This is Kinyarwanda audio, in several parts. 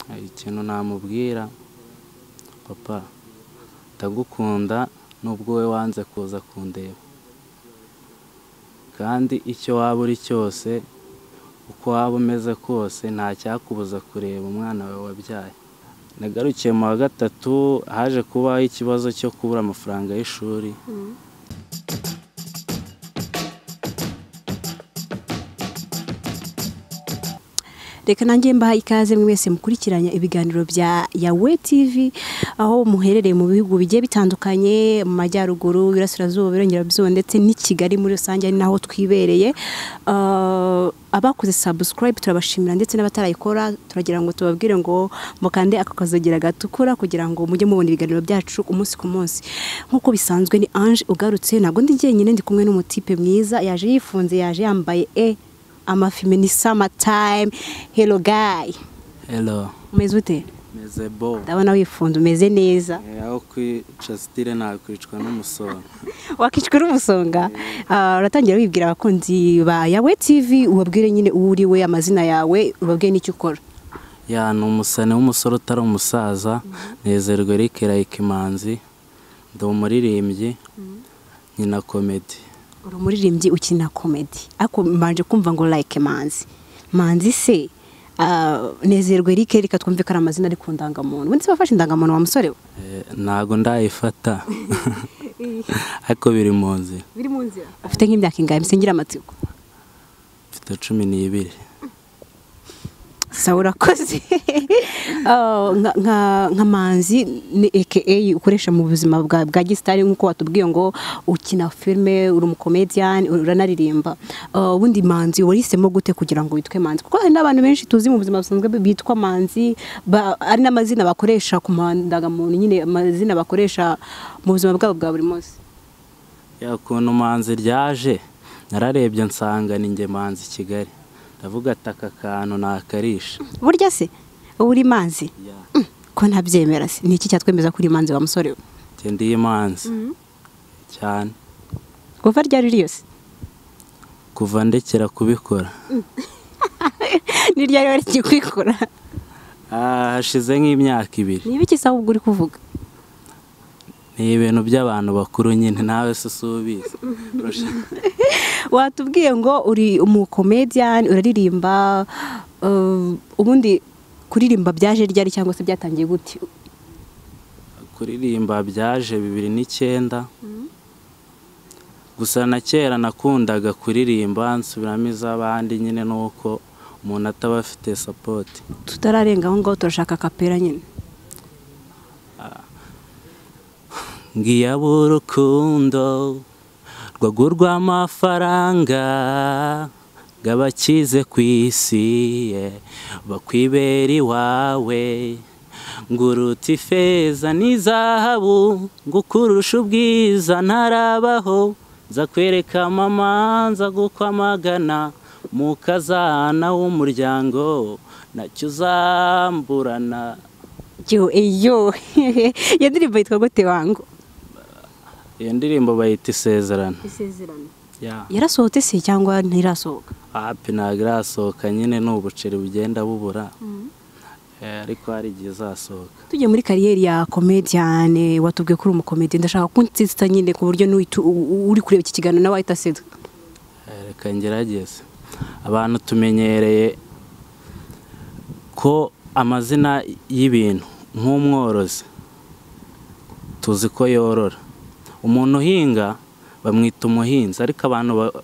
hari ikintu namubwira papa ndagukunda nubwo wowe wanze kuza kundeba kandi icyo waba uri cyose uko waba umeze kose nta cyakubuza kureba umwana wawe wabyaye nagarukiye mu wa gatatu haje kubaho ikibazo cyo kubura amafaranga y'ishuri reka nanjye mbaha ikaze mwese mukurikiranya ibiganiro bya yawe tv aho muherereye mu bihugu bigiye bitandukanye mu majyaruguru iburasirazuba iburengerazuba ndetse n'i kigali muri rusange ari naho twibereye Ah, abakoze subscribe turabashimira ndetse n'abatarayikora turagira ngo tubabwire ngo mukande ako kazogira gatukura kugira ngo mujye mubona ibiganiro byacu umunsi ku munsi nk'uko bisanzwe ni ange ugarutse ntabwo ndi jyenyine ndi kumwe n'umutipe mwiza yaje yifunze yaje yambaye e amafime ni summertime hello guy hero umeze ute meze bo ndabona wifunze umeze neza Eh, aho kwica sitire nakwicwa n'umusoro wakicwa n'umusonga Ah, uratangira wibwira abakunzi ba yawe tv ubabwire nyine uwo uri we amazina yawe ubabwire n'icyo ukora ya ni umusani w'umusore utari umusaza nezerwa Eric Rayikimanzi ndi umuririmbyi nkina komedi uri umuririmbyi ukina komedi ariko mbanje kumva ngo like manzi manzi se ah, nezerwe Eric reka twumve ko ari amazina ari ku ndangamuntu ubundi se wafashe indangamuntu wa musore we Eh, ntago ndayifata ariko biri mu nzira biri mu nzira ufite nk'imyaka ingahe misengera amatsiko mfite cumi n'ibiri sawa urakoze Ah, nka- nka nka manzi ni aka ukoresha mu buzima bwa bwa gisitari nk'uko watubwiye ngo ukina filime uri umukomediyani uranaririmba Ah, ubundi manzi wahisemo gute kugira ngo witwe manzi kuko hari n'abantu benshi tuzi mu buzima busanzwe bitwa manzi ba- ari n'amazina bakoresha ku madangamuntu nyine amazina bakoresha mu buzima bwabo bwa buri munsi ya ukuntu manzi ryaje nararebye nsanga ni njye manzi kigali ndavuga ati aka kantu nakarisha burya se uba uri manzi Ya. Mm, ko ntabyemera se ni iki cyatwemeza ko uri manzi wa musore we njye ndi imanzi cyane kuva ryari ryose kuva ndekera kubikora ni ryari wari kukwikora Ah, hashize nk'imyaka ibiri ni ibiki sawa ubwo uri kuvuga ni ibintu by'abantu bakuru nyine nawe se usubiza watubwiye ngo uri umukomediyani uraririmba eh, ubundi kuririmba byaje ryari cyangwa se byatangiye gute kuririmba byaje bibiri n'icyenda gusa na kera nakundaga kuririmba nsubiramo iz'abandi nyine nuko umuntu ataba afite sapoti tutararenga aho ngaho turashaka kapera nyine ngiyabe urukundo rwagurwa amafaranga ngo abakize ku isi eh, bakwibera iwawe nguruta ifeza n'izahabu ngo ukurusha ubwiza ntarabaho nza kwereka mama nza gukwamagana mu kazana w'umuryango nacyo uzamburana yo eyo iyo ndirimbo yitwa gute wangu iyo ndirimbo bayita isezerano isezerano Yeah. yarasohotse se cyangwa ntirasohoka api ntabwo irasohoka nyine ni ubuceri bugenda bubura Eh, ariko hari igihe izasohoka tujye muri kariyeri ya komediyani watubwiye ko uri umukomedi ndashaka ko unsitsa nyine ku buryo n'uhita- u- u- uri kureba iki kiganiro nawe ahita asetsa Eh, reka ngerageze abantu tumenyereye ko amazina y'ibintu nk'umworozi tuzi ko yorora umuntu uhinga bamwita umuhinzi ariko abantu ba-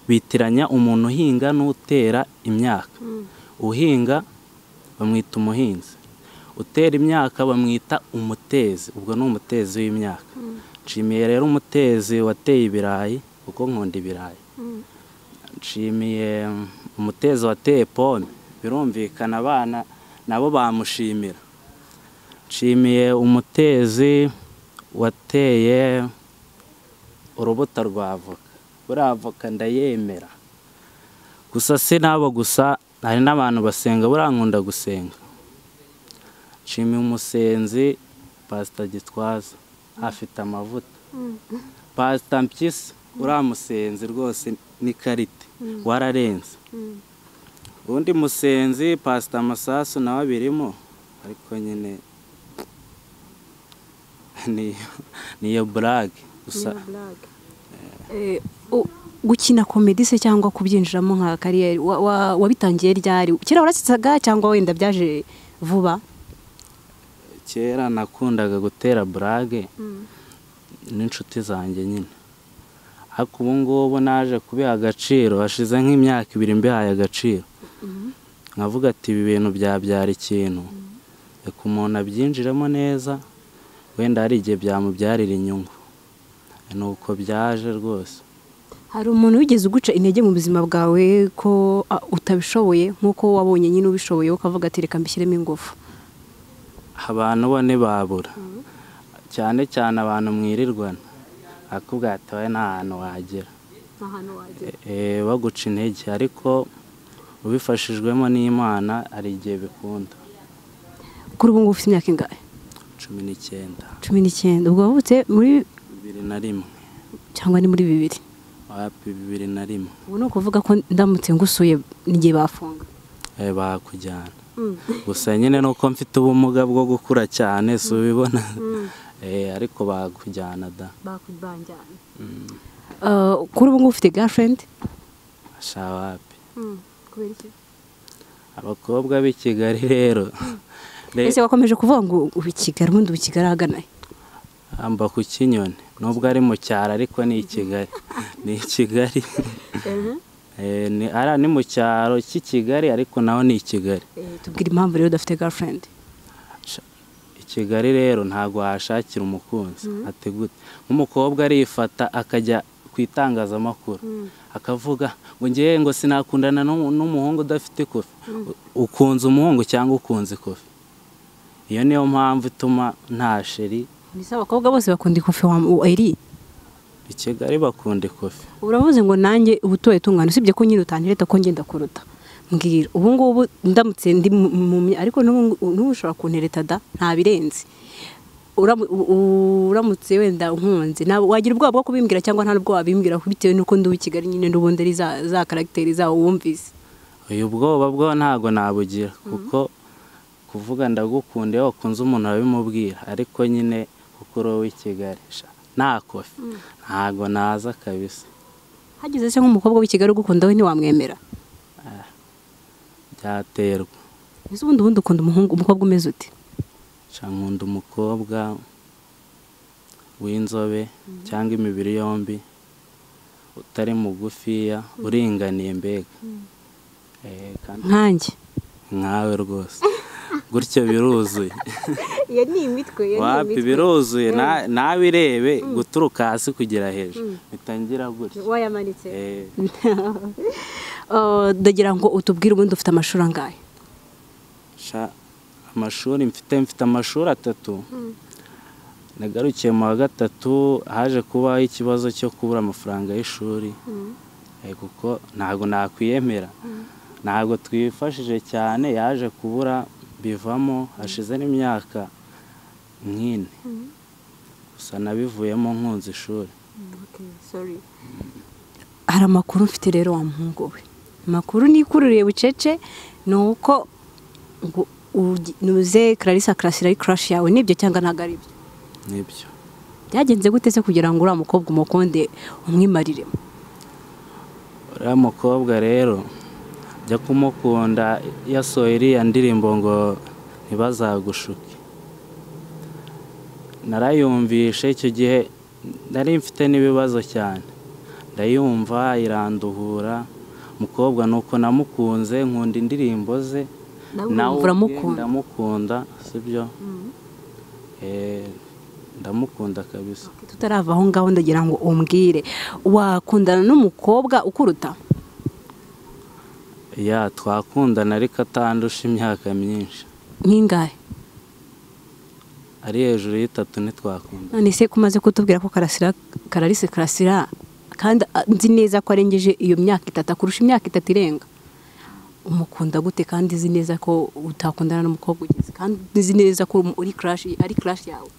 bitiranya umuntu uhinga n'utera imyaka uhinga bamwita umuhinzi utera imyaka bamwita umutezi ubwo ni umutezi w'imyaka nshimiye rero umutezi wateye ibirayi kuko nkunda ibirayi nshimiye mm, umutezi wateye pome birumvikana abana nabo bamushimira nshimiye umutezi wateye urubuto rwa avoka buriya avoka ndayemera gusa si n'abo gusa hari n'abantu basenga buriya nkunda gusenga nshimiye umusenzi pasita gitwaza afite amavuta pasita mpyisi uriya musenzi rwose n'ikarita wararenze undi musenzi pasita amasasu nawe abirimo ariko nyine ni- niyo burage gusa Eh, u- gukina komedi se cyangwa kubyinjiramo nka kariyeri wa- wa- wabitangiye ryari kera warasetsaga cyangwa wenda byaje vuba kera nakundaga gutera burage n'inshuti zanjye nyine ariko ubu ngubu naje kubiha agaciro hashize nk'imyaka ibiri mbihaye agaciro nkavuga ati ibi bintu byabyara ikintu reka umuntu abyinjiremo neza wenda hari igihe byamubyarira inyungu ni uko byaje rwose hari umuntu wigeze uguca intege mu buzima bwawe ko ah, utabishoboye nk'uko wabonye nyine ubishoboye ukavuga ati reka mbishyiremo ingufu abantu bo ntibabura cyane cyane abantu mwirirwana bakubwira ati wowe nta hantu wagera Eh, baguca intege ariko ubifashijwemo n'imana hari igihe bikunda kuri ubu ngubu ufite imyaka ingahe cumi n'icyenda cumi n'icyenda ubwo wavutse muri bibiri na rimwe cyangwa ni muri bibiri wapi bibiri na rimwe ubu ni ukuvuga ko ndamutse ngusuye n'igihe bafunga Eh, bakujyana gusa nyine ni uko mfite ubumuga bwo gukura cyane si ubibona Eh, ariko bakujyana da bakujyana kuri ubu ngubu ufite gafurenti asha wapi abakobwa b'i kigali rero re- ese wakomeje kuvuga ngo ubu kigali ubundi ubu kigali ahagana he? amba ku kinyoni nubwo ari mu cyaro ariko ni i kigali ni i kigali Eh, ni ara- ni mu cyaro cy'i kigali ariko naho ni i kigali Eh, tubwire impamvu rero udafite gafurenti Sha- i kigali rero ntabwo wahashakira umukunzi ati gute nk'umukobwa arifata akajya ku itangazamakuru akavuga ngo ngewe ngo sinakundana n'umu- n'umuhungu udafite kofi ukunze umuhungu cyangwa ukunze kofi iyo niyo mpamvu ituma nta sheri mbese abakobwa bose bakunda ikofi wa eri i kigali bakunda ikofi uravuze ngo nanjye ubutoye tungana usibye ko nyine utangireta ko ngenda kuruta mbwira ubu ngubu ndamutse ndi mu- mu mya- ariko n'ubu n'ubu ushobora kuntereta da nta birenze Uramu- u- u- uramutse wenda nkunze ntabwo wagira ubwoba bwo kubimbwira cyangwa nta n'ubwo wabimbwira bitewe n'uko ndi uw'i kigali nyine n'ubundi ari za za karagiteri zawo wumvise uyu bwoba bwo ntabwo nabugira kuko kuvuga ndagukunda iyo wakunze umuntu urabimubwira ariko nyine kuko uri uw'i kigali sha, nta kofi ntabwo naza kabisa hagize se nk'umukobwa w'i kigali ugukunda we ntiwamwemera byaterwa ese ubundi ubundi ukunda umuhungu umukobwa umeze ute Sha, nkunda umukobwa w'inzobe cyangwa imibiri yombi utari mugufiya uringaniye mbega Eh, kandi nkanjye nkawe rwose gutyo biruzuye iyo ni imitwe wapi biruzuye na- nawe irebe guturuka hasi kugera hejuru bitangira gutya wayamanitse Eh, Uh, ndagira ngo utubwire ubundi ufite amashuri angahe sha, amashuri mfite mfite amashuri atatu nagarukiye mu wa gatatu haje kubaho ikibazo cyo kubura amafaranga y'ishuri Eh, kuko ntabwo nakwiyemera ntabwo twifashije cyane yaje kubura bivamo hashize n'imyaka nk'ine gusa nabivuyemo nkunze ishuri hari amakuru mfite rero wa muhungu we amakuru nikururiye bucece ni uko ngo ugi- nuze clarissa karasira ari crush yawe nibyo cyangwa ntabwo ari byo nibyo byagenze gute se kugira ngo uriya mukobwa umukunde umwimariremo uriya mukobwa rero jya kumukunda yasohoye iriya ndirimbo ngo ntibazagushuke narayumvishe icyo gihe nari mfite n'ibibazo cyane ndayumva iranduhura umukobwa ni uko namukunze nkunda indirimbo ze Nawe nawe ukumva ubwe uramukunda. ndamukunda sibyo Eh, ndamukunda kabisa tutarava aho ngaho ndagira ngo umbwire wakundana n'umukobwa ukuruta ya twakundana ariko atandusha imyaka myinshi nk'ingahe ari hejuru y'itatu ntitwakunda none se ko umaze kutubwira ko karasira kararisi karasira kandi ah, nzi neza ko arengeje iyo myaka itatu akurusha imyaka itatu irenga umukunda gute kandi nzi neza ko utakundana n'umukobwa ugeze kandi nzi neza ko uri crash ari crash yawe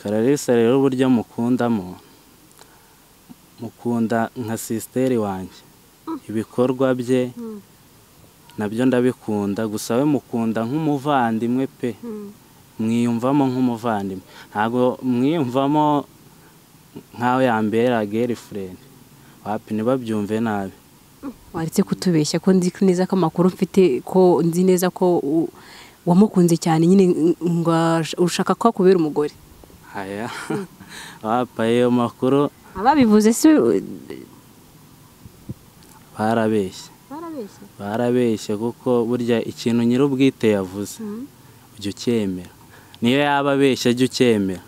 kararisa rero uburyo mukundamo mukunda nka sisiteri wanjye ibikorwa bye nabyo ndabikunda gusa we mukunda nk'umuvandimwe pe mwiyumvamo nk'umuvandimwe ntabwo mwiyumvamo nk'aho yambera girlfriend wapi ntibabyumve nabi waretse kutubeshya ko nzi neza ko amakuru mfite ko nzi neza ko u- wamukunze cyane nyine ngo ash- ushaka ko akubera umugore aya wapa ayo makuru ababivuze si barabeshye barabeshya barabeshye kuko burya ikintu nyir'ubwite yavuze ujya ucyemera niyo yaba abeshya ajya ucyemera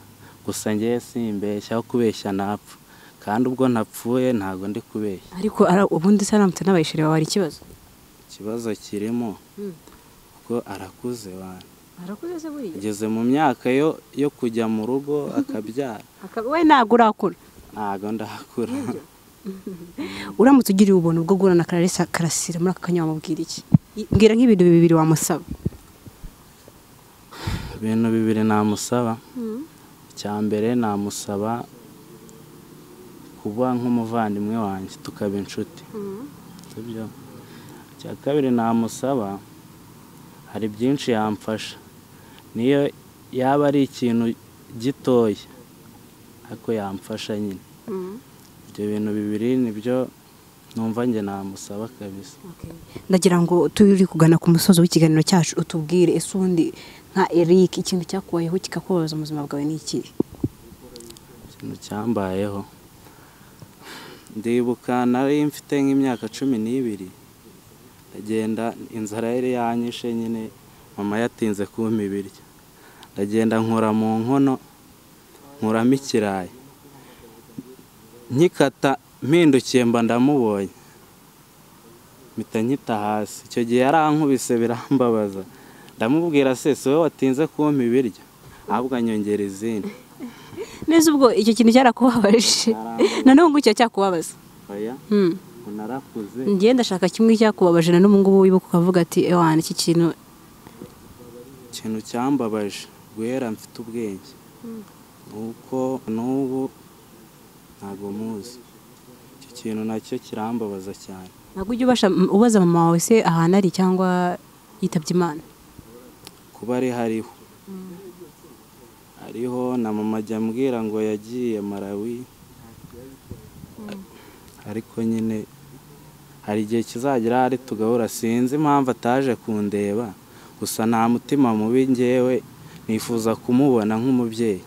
gusa ngewe simbeshya aho kubeshya napfa kandi ubwo napfuye ntabwo ndi kubeshya ariko ara- ubundi se aramutse n'abayishiriye wari ikibazo ikibazo kirimo kuko arakuze bantu arakuze se buriya ageze mu myaka yo yo kujya mu rugo akabyara we ntabwo urakura ntabwo ndakura uramutse ugiriye ubuntu bwo guhura na kararisa karasira muri aka kanya wamubwira iki I- mbwira nk'ibintu bibiri wamusaba ibintu bibiri namusaba icya mbere namusaba kuba nk'umuvandimwe wanjye tukaba inshuti sibyo icya kabiri namusaba hari byinshi yamfasha niyo yaba ari ikintu gitoya ariko yamfasha nyine ibyo bintu bibiri nibyo numva njye namusaba kabisa ndagira ngo turi kugana ku musozo w'ikiganiro cyacu utubwire ese ubundi nka eric ikintu cyakubayeho kikakubabaza mu buzima bwawe ni ikihe ikintu cyambayeho ndibuka nari mfite nk'imyaka cumi n'ibiri ndagenda inzara yari yanyishe nyine mama yatinze kumpa ibiryo ndagenda nkora mu nkono nkuramo ikirayi nkikata mpindukiye mba ndamubonye mpita nkita hasi icyo gihe yarankubise birambabaza ndamubwira se si wowe watinze kumpa ibiryo ahubwo anyongera izindi neza ubwo icyo kintu cyarakubabaje Cyarakubabaje. na n'ubu ngubu kikaba cyakubabaza oya Hmm. narakuze ngiye ndashaka kimwe cyakubabaje na n'ubu ngubu wibuka ukavuga ati ewana iki kintu ikintu cyambabaje guhera mfite ubwenge nuko n'ubu ntabwo muzi icyo kintu nacyo kirambabaza cyane ntabwo ujya ubasha ubaza mama wawe se ahantu ari cyangwa yitabye imana kuba ari hariho hariho na mama ajya ambwira ngo yagiye marawi ariko nyine hari igihe kizagera hari tugahura sinzi impamvu ataje kundeba gusa nta mutima mubi ngewe nifuza kumubona nk'umubyeyi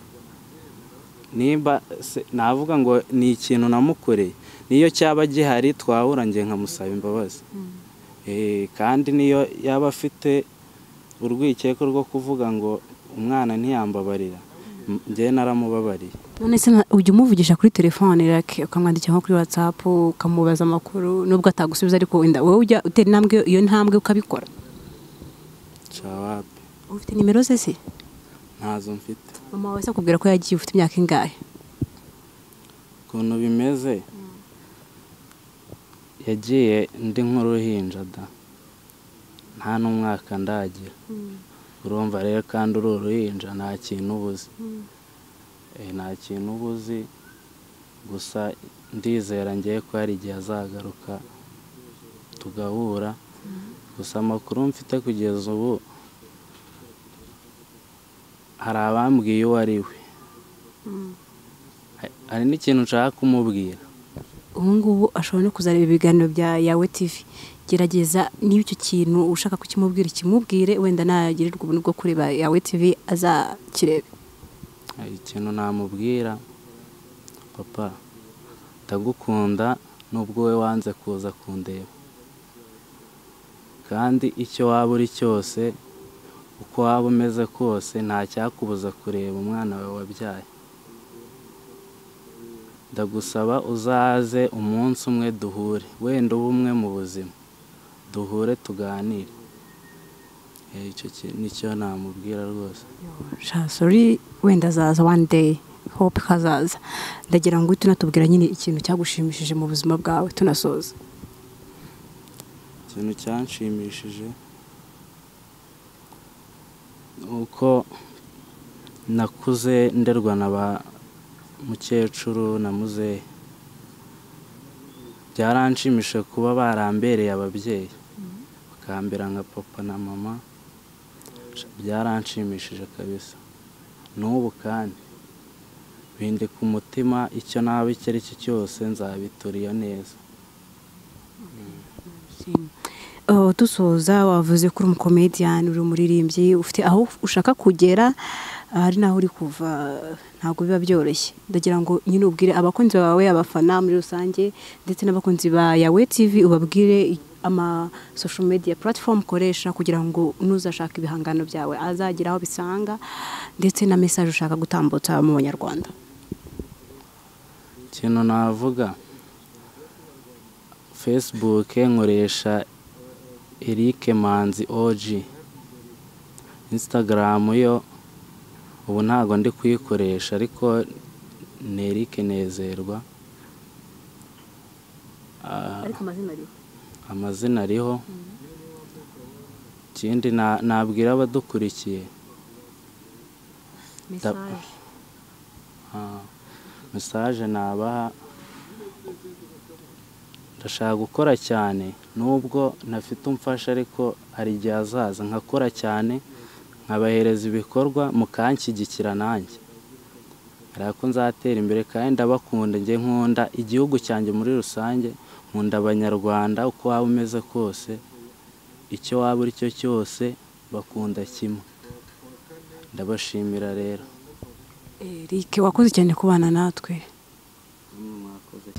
nimba se- navuga ngo ni ikintu namukoreye niyo cyaba gihari twahura njye nkamusaba imbabazi Eh, kandi niyo yaba afite urwikekwe rwo kuvuga ngo umwana ntiyambabarira M- njyewe naramubabariye none se na- ujya umuvugisha kuri telefone rake ukamwandikira nko kuri watsapu ukamubaza amakuru nubwo atagusubiza ariko wenda wowe ujya utera intambwe iyo ntambwe ukabikora cawapi ufite nimero ze se ntazo mfite mama wawe se akubwira ko yagiye ufite imyaka ingahe ukuntu bimeze yagiye ndi nk'uruhinja da nta n'umwaka ndagira urumva rero kandi uri uruhinja nta kintu uba uzi Eh, nta kintu uba uzi gusa ndizera ngewe ko hari igihe azagaruka tugahura gusa amakuru mfite kugeza ubu hari abambwiye uwo ari we Ha- hari n'ikintu nshaka kumubwira ubu ngubu ashobora no kuzareba ibiganiro bya yawe tivi gerageza niba icyo kintu ushaka kukimubwira ikimubwire wenda nagirirwa ubuntu bwo kureba yawe tivi azakirebe hari ikintu namubwira papa ndagukunda nubwo wowe wanze kuza kundeba kandi icyo waba uri cyose uko waba umeze kose nta cyakubuza kureba umwana wawe wabyaye ndagusaba uzaze umunsi umwe duhure wenda ube umwe mu buzima duhure tuganire Eh, icyo ki- nicyo namubwira rwose sori wenda azaza wani deyi hope hazaza ndagira ngo uhite unatubwira nyine ikintu cyagushimishije mu buzima bwawe tunasoza ikintu cyanshimishije ni uko nakuze nderwa na ba mukecuru na muzehe byaranshimishije kuba barambereye ababyeyi bakambira nka papa na mama byaranshimishije kabisa n'ubu kandi bindi ku mutima icyo naba icyo ari cyo cyose nzabituriyo neza dusoza wavuze ko uri umukomediyani uri umuririmbyi ufite aho ushaka kugera hari n'aho uri kuva ntabwo biba byoroshye ndagira ngo nyine ubwire abakunzi bawe abafana muri rusange ndetse n'abakunzi ba yawe tivi ubabwire amasosho mediya puratifomu ukoresha kugira ngo n'uzashaka ibihangano byawe azagira aho bisanga ndetse na mesaje ushaka gutambutsa mu banyarwanda ikintu navuga fesibuke nkoresha erike manzi oji insitagaramu yo ubu ntabwo ndi kuyikoresha ariko ni erike nezerwa ariko amazina ariho amazina ariho ikindi na- nabwira abadukurikiye mesaje mesaje nabaha ndashaka gukora cyane nubwo ntafite umfasha ariko hari igihe azaza nkakora cyane nkabahereza ibikorwa mukanshyigikira nanjye hari ko nzatera imbere kandi ndabakunda njye nkunda igihugu cyanjye muri rusange nkunda abanyarwanda uko waba umeze kose icyo waba uri cyo cyose bakunda kimwe ndabashimira rero erike wakoze cyane kubana natwe mwakoze